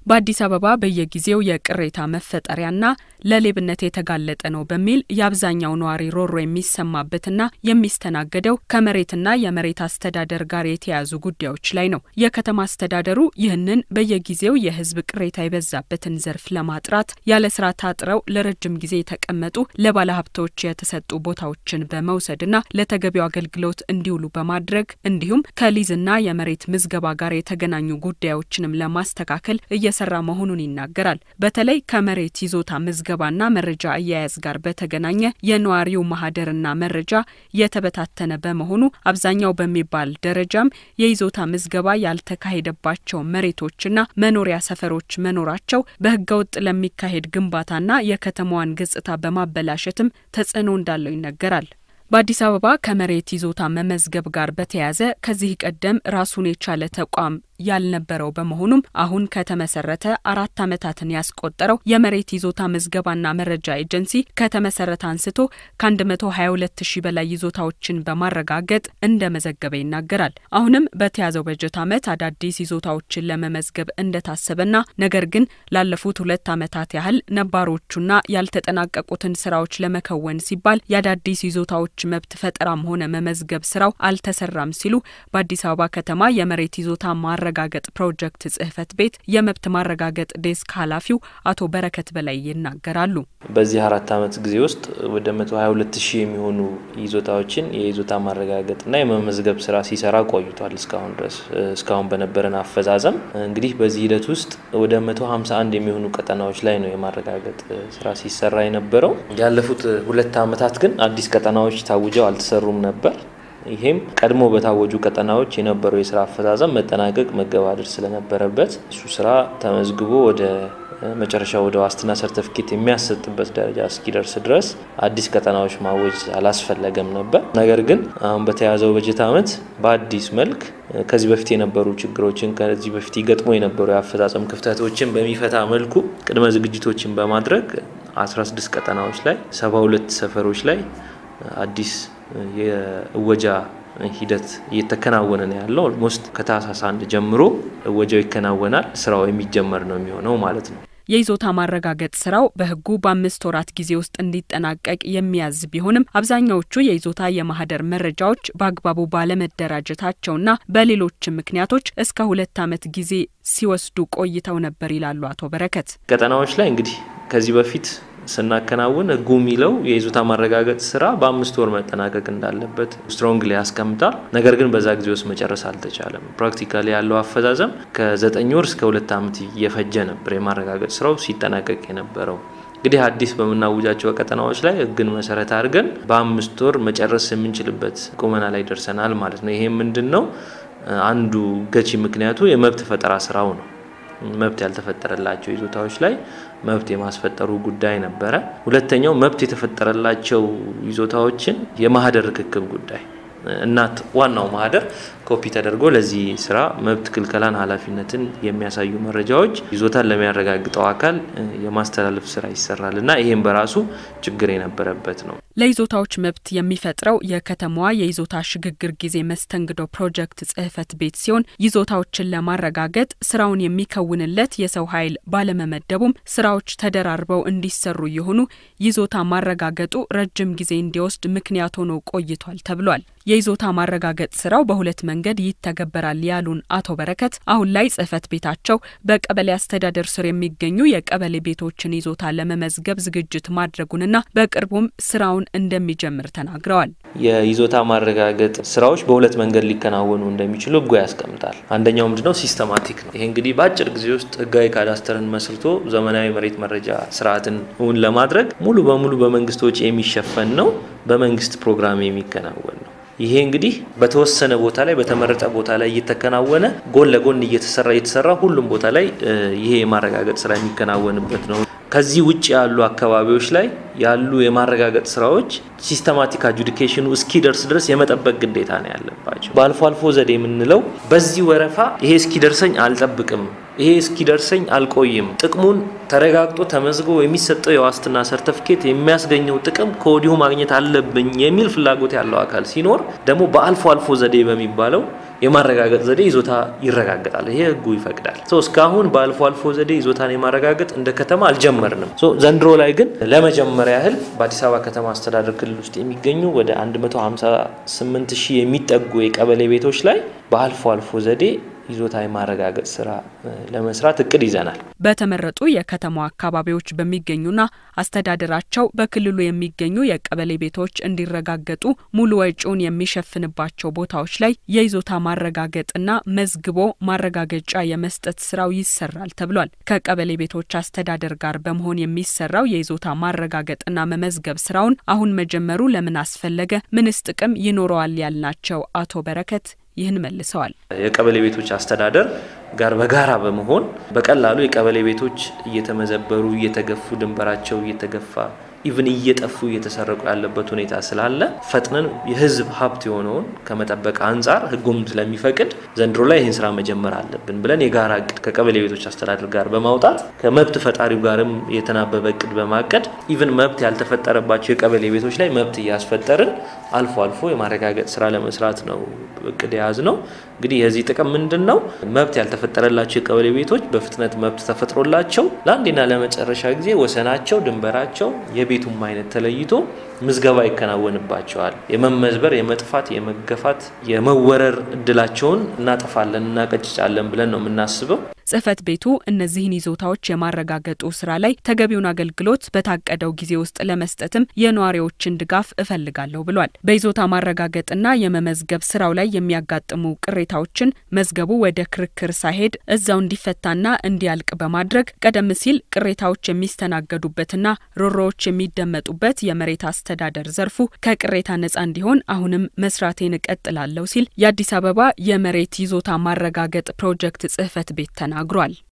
በአዲስ አበባ በየጊዜው የቅሬታ መፈጠሪያና ለሌብነት የተጋለጠ ነው በሚል የአብዛኛው ነዋሪ ሮሮ የሚሰማበትና የሚስተናገደው ከመሬትና የመሬት አስተዳደር ጋር የተያያዙ ጉዳዮች ላይ ነው። የከተማ አስተዳደሩ ይህንን በየጊዜው የሕዝብ ቅሬታ የበዛበትን ዘርፍ ለማጥራት ያለ ስራ ታጥረው ለረጅም ጊዜ የተቀመጡ ለባለሀብቶች የተሰጡ ቦታዎችን በመውሰድና ለተገቢው አገልግሎት እንዲውሉ በማድረግ እንዲሁም ከሊዝና የመሬት ምዝገባ ጋር የተገናኙ ጉዳዮችንም ለማስተካከል እየሰራ መሆኑን ይናገራል። በተለይ ከመሬት ይዞታ ምዝገባና መረጃ አያያዝ ጋር በተገናኘ የነዋሪው ማህደርና መረጃ የተበታተነ በመሆኑ አብዛኛው በሚባል ደረጃም የይዞታ ምዝገባ ያልተካሄደባቸው መሬቶችና መኖሪያ ሰፈሮች መኖራቸው በህገወጥ ለሚካሄድ ግንባታና የከተማዋን ገጽታ በማበላሸትም ተጽዕኖ እንዳለው ይነገራል። በአዲስ አበባ ከመሬት ይዞታ መመዝገብ ጋር በተያያዘ ከዚህ ቀደም ራሱን የቻለ ተቋም ያልነበረው በመሆኑም አሁን ከተመሰረተ አራት ዓመታትን ያስቆጠረው የመሬት ይዞታ ምዝገባና መረጃ ኤጀንሲ ከተመሰረተ አንስቶ ከ122 ሺህ በላይ ይዞታዎችን በማረጋገጥ እንደመዘገበ ይናገራል። አሁንም በተያዘው በጀት ዓመት አዳዲስ ይዞታዎችን ለመመዝገብ እንደታሰበና ነገር ግን ላለፉት ሁለት ዓመታት ያህል ነባሮቹና ያልተጠናቀቁትን ስራዎች ለመከወን ሲባል የአዳዲስ ይዞታዎች መብት ፈጠራም ሆነ መመዝገብ ስራው አልተሰራም ሲሉ በአዲስ አበባ ከተማ የመሬት ይዞታ ማረጋገጥ ፕሮጀክት ጽህፈት ቤት የመብት ማረጋገጥ ዴስክ ኃላፊው አቶ በረከት በላይ ይናገራሉ። በዚህ አራት ዓመት ጊዜ ውስጥ ወደ 122 ሺህ የሚሆኑ ይዞታዎችን የይዞታ ማረጋገጥና የመመዝገብ ስራ ሲሰራ ቆይቷል። እስካሁን ድረስ እስካሁን በነበረን አፈጻጸም እንግዲህ በዚህ ሂደት ውስጥ ወደ 151 የሚሆኑ ቀጠናዎች ላይ ነው የማረጋገጥ ስራ ሲሰራ የነበረው። ያለፉት ሁለት ዓመታት ግን አዲስ ቀጠናዎች ታውጀው አልተሰሩም ነበር። ይሄም ቀድሞ በታወጁ ቀጠናዎች የነበረው የስራ አፈጻጸም መጠናቀቅ መገባደድ ስለነበረበት እሱ ስራ ተመዝግቦ ወደ መጨረሻ ወደ ዋስትና ሰርተፍኬት የሚያሰጥበት ደረጃ እስኪደርስ ድረስ አዲስ ቀጠናዎች ማወጅ አላስፈለገም ነበር። ነገር ግን አሁን በተያዘው በጀት ዓመት በአዲስ መልክ ከዚህ በፊት የነበሩ ችግሮችን ከዚህ በፊት ይገጥሞ የነበሩ የአፈጻጸም ክፍተቶችን በሚፈታ መልኩ ቅድመ ዝግጅቶችን በማድረግ 16 ቀጠናዎች ላይ 72 ሰፈሮች ላይ አዲስ የእወጃ ሂደት እየተከናወነ ነው ያለው። ኦልሞስት ከታህሳስ አንድ ጀምሮ እወጃው ይከናወናል። ስራው የሚጀመር ነው የሚሆነው ማለት ነው። የይዞታ ማረጋገጥ ስራው በሕጉ በአምስት ወራት ጊዜ ውስጥ እንዲጠናቀቅ የሚያዝ ቢሆንም አብዛኛዎቹ የይዞታ የማህደር መረጃዎች በአግባቡ ባለመደራጀታቸውና በሌሎችም ምክንያቶች እስከ ሁለት ዓመት ጊዜ ሲወስዱ ቆይተው ነበር ይላሉ አቶ በረከት። ቀጠናዎች ላይ እንግዲህ ከዚህ በፊት ስናከናውን ህጉ የሚለው የይዞታ ማረጋገጥ ስራ በአምስት ወር መጠናቀቅ እንዳለበት ስትሮንግሊ ያስቀምጣል። ነገር ግን በዛ ጊዜ ውስጥ መጨረስ አልተቻለም። ፕራክቲካሊ ያለው አፈጻጸም ከዘጠኝ ወር እስከ ሁለት ዓመት እየፈጀ ነበር የማረጋገጥ ስራው ሲጠናቀቅ የነበረው። እንግዲህ አዲስ በምናውጃቸው ቀጠናዎች ላይ ህግን መሰረት አድርገን በአምስት ወር መጨረስ የምንችልበት ቁመና ላይ ደርሰናል ማለት ነው። ይሄ ምንድን ነው? አንዱ ገቺ ምክንያቱ የመብት ፈጠራ ስራው ነው። መብት ያልተፈጠረላቸው ይዞታዎች ላይ መብት የማስፈጠሩ ጉዳይ ነበረ። ሁለተኛው መብት የተፈጠረላቸው ይዞታዎችን የማህደር ርክክብ ጉዳይ እናት ዋናው ማህደር ኮፒ ተደርጎ ለዚህ ስራ መብት ክልከላን ኃላፊነትን የሚያሳዩ መረጃዎች ይዞታን ለሚያረጋግጠው አካል የማስተላለፍ ስራ ይሰራል እና ይሄም በራሱ ችግር የነበረበት ነው። ለይዞታዎች መብት የሚፈጥረው የከተማዋ የይዞታ ሽግግር ጊዜ መስተንግዶ ፕሮጀክት ጽህፈት ቤት ሲሆን ይዞታዎችን ለማረጋገጥ ስራውን የሚከውንለት የሰው ኃይል ባለመመደቡም ስራዎች ተደራርበው እንዲሰሩ የሆኑ ይዞታ ማረጋገጡ ረጅም ጊዜ እንዲወስድ ምክንያት ሆኖ ቆይቷል ተብሏል። የይዞታ ማረጋገጥ ስራው በሁለት መንገድ ይተገበራል ያሉን አቶ በረከት አሁን ላይ ጽህፈት ቤታቸው በቀበሌ አስተዳደር ስር የሚገኙ የቀበሌ ቤቶችን ይዞታ ለመመዝገብ ዝግጅት ማድረጉንና በቅርቡም ስራውን እንደሚጀምር ተናግረዋል። የይዞታ ማረጋገጥ ስራዎች በሁለት መንገድ ሊከናወኑ እንደሚችሉ ህጉ ያስቀምጣል። አንደኛው ምንድነው? ሲስተማቲክ ነው። ይሄ እንግዲህ በአጭር ጊዜ ውስጥ ህጋዊ ካዳስተርን መስርቶ ዘመናዊ መሬት መረጃ ስርዓትን እውን ለማድረግ ሙሉ በሙሉ በመንግስት ወጪ የሚሸፈን ነው። በመንግስት ፕሮግራም የሚከናወን ነው። ይሄ እንግዲህ በተወሰነ ቦታ ላይ በተመረጠ ቦታ ላይ እየተከናወነ ጎን ለጎን እየተሰራ እየተሰራ ሁሉም ቦታ ላይ ይሄ የማረጋገጥ ስራ የሚከናወንበት ነው። ከዚህ ውጭ ያሉ አካባቢዎች ላይ ያሉ የማረጋገጥ ስራዎች ሲስተማቲክ አጁዲኬሽኑ እስኪደርስ ድረስ የመጠበቅ ግዴታ ነው ያለባቸው። በአልፎ አልፎ ዘዴ የምንለው በዚህ ወረፋ ይሄ እስኪደርሰኝ አልጠብቅም፣ ይሄ እስኪደርሰኝ አልቆይም፣ ጥቅሙን ተረጋግጦ ተመዝግቦ የሚሰጠው የዋስትና ሰርተፍኬት የሚያስገኘው ጥቅም ከወዲሁ ማግኘት አለብኝ የሚል ፍላጎት ያለው አካል ሲኖር ደግሞ በአልፎ አልፎ ዘዴ በሚባለው የማረጋገጥ ዘዴ ይዞታ ይረጋገጣል። ይሄ ህጉ ይፈቅዳል። እስካሁን በአልፎ አልፎ ዘዴ ይዞታን የማረጋገጥ እንደ ከተማ አልጀመርንም። ዘንድሮ ላይ ግን ለመጀመሪያ ያህል በአዲስ አበባ ከተማ አስተዳደር ክልል ውስጥ የሚገኙ ወደ 158 ሺህ የሚጠጉ የቀበሌ ቤቶች ላይ በአልፎ አልፎ ዘዴ ይዞታ የማረጋገጥ ስራ ለመስራት እቅድ ይዘናል። በተመረጡ የከተማው አካባቢዎች በሚገኙና አስተዳደራቸው በክልሉ የሚገኙ የቀበሌ ቤቶች እንዲረጋገጡ ሙሉ ወጪውን የሚሸፍንባቸው ቦታዎች ላይ የይዞታ ማረጋገጥና መዝግቦ ማረጋገጫ የመስጠት ስራው ይሰራል ተብሏል። ከቀበሌ ቤቶች አስተዳደር ጋር በመሆን የሚሰራው የይዞታ ማረጋገጥና መመዝገብ ስራውን አሁን መጀመሩ ለምን አስፈለገ? ምንስ ጥቅም ይኖረዋል? ያልናቸው አቶ በረከት ይህን መልሰዋል። የቀበሌ ቤቶች አስተዳደር ጋር በጋራ በመሆን በቀላሉ የቀበሌ ቤቶች እየተመዘበሩ እየተገፉ ድንበራቸው እየተገፋ ኢቭን እየጠፉ እየተሰረቁ ያለበት ሁኔታ ስላለ ፈጥነን የህዝብ ሀብት የሆነውን ከመጠበቅ አንጻር ህጉም ስለሚፈቅድ ዘንድሮ ላይ ይህን ስራ መጀመር አለብን ብለን የጋራ እቅድ ከቀበሌ ቤቶች አስተዳደር ጋር በማውጣት ከመብት ፈጣሪው ጋርም የተናበበ እቅድ በማቀድ ኢቭን መብት ያልተፈጠረባቸው የቀበሌ ቤቶች ላይ መብት እያስፈጠርን አልፎ አልፎ የማረጋገጥ ስራ ለመስራት ነው እቅድ የያዝ ነው። እንግዲህ የዚህ ጥቅም ምንድን ነው? መብት ያልተፈጠረላቸው የቀበሌ ቤቶች በፍጥነት መብት ተፈጥሮላቸው ለአንዴና ለመጨረሻ ጊዜ ወሰናቸው፣ ድንበራቸው የቤቱም አይነት ተለይቶ ምዝገባ ይከናወንባቸዋል። የመመዝበር፣ የመጥፋት፣ የመገፋት፣ የመወረር እድላቸውን እናጠፋለን፣ እናቀጭጫለን ብለን ነው የምናስበው። ጽህፈት ቤቱ እነዚህን ይዞታዎች የማረጋገጡ ስራ ላይ ተገቢውን አገልግሎት በታቀደው ጊዜ ውስጥ ለመስጠትም የነዋሪዎችን ድጋፍ እፈልጋለሁ ብሏል። በይዞታ ማረጋገጥና የመመዝገብ ስራው ላይ የሚያጋጥሙ ቅሬታዎችን መዝገቡ ወደ ክርክር ሳይሄድ እዛው እንዲፈታና እንዲያልቅ በማድረግ ቀደም ሲል ቅሬታዎች የሚስተናገዱበትና ሮሮዎች የሚደመጡበት የመሬት አስተዳደር ዘርፉ ከቅሬታ ነጻ እንዲሆን አሁንም መስራቴን እቀጥላለሁ ሲል የአዲስ አበባ የመሬት ይዞታ ማረጋገጥ ፕሮጀክት ጽህፈት ቤት ተናግሯል።